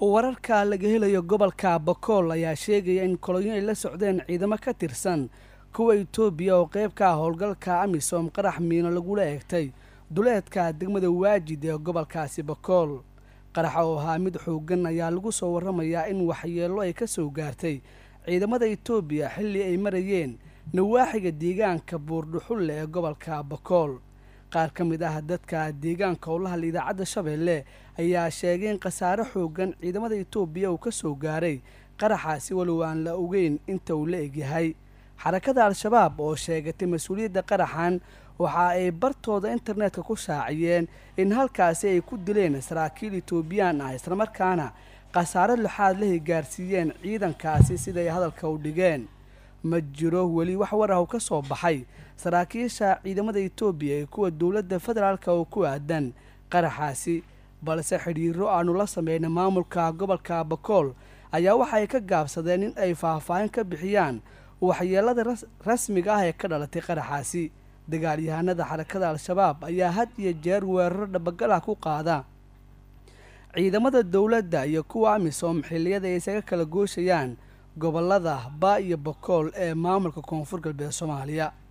wararka laga helayo gobolka bakool ayaa sheegaya in kolonyo ay la socdeen ciidamo ka tirsan kuwa itoobiya oo qayb ka ah howlgalka amisom qarax miino lagula eegtay duleedka degmada waajid ee gobolkaasi bakool qaraxa oo ahaa mid xoogan ayaa lagu soo warramayaa in waxyeello ay ka soo gaartay ciidamada itoobiya xilli ay marayeen nawaaxiga deegaanka buurdhuxulle ee gobolka bakool qaar ka mid ah dadka deegaanka oo la hadla idaacadda shabeelle ayaa sheegay in khasaare xoogan ciidamada itoobiya uu ka soo gaaray qaraxaasi walow aan la ogeyn inta uu la egyahay xarakada al-shabaab oo sheegatay mas-uuliyadda qaraxan waxa ay bartooda internetka ku shaaciyeen in halkaasi ay ku dileen saraakiil itoobiyaan ah islamarkaana khasaare lixaad lahay gaarsiiyeen ciidankaasi siday hadalka u dhigeen ma jiro weli wax war ah oo ka soo baxay saraakiisha ciidamada itoobiya ee kuwa dowladda federaalka oo ku aadan qaraxaasi balse xidhiiro aanu la sameynay maamulka gobolka bakool ayaa waxa ay ka gaabsadeen in ay faahfaahin ka bixiyaan waxyeelada rasmiga ah ee ka dhalatay qaraxaasi dagaalyahanada xarakada al-shabaab ayaa had iyo jeer weeraro dhabagalah ku qaada ciidamada dowladda iyo kuwa amisom xilliyada ay isaga kala gooshayaan gobolada ba iyo bakool ee maamulka koonfur galbeed soomaaliya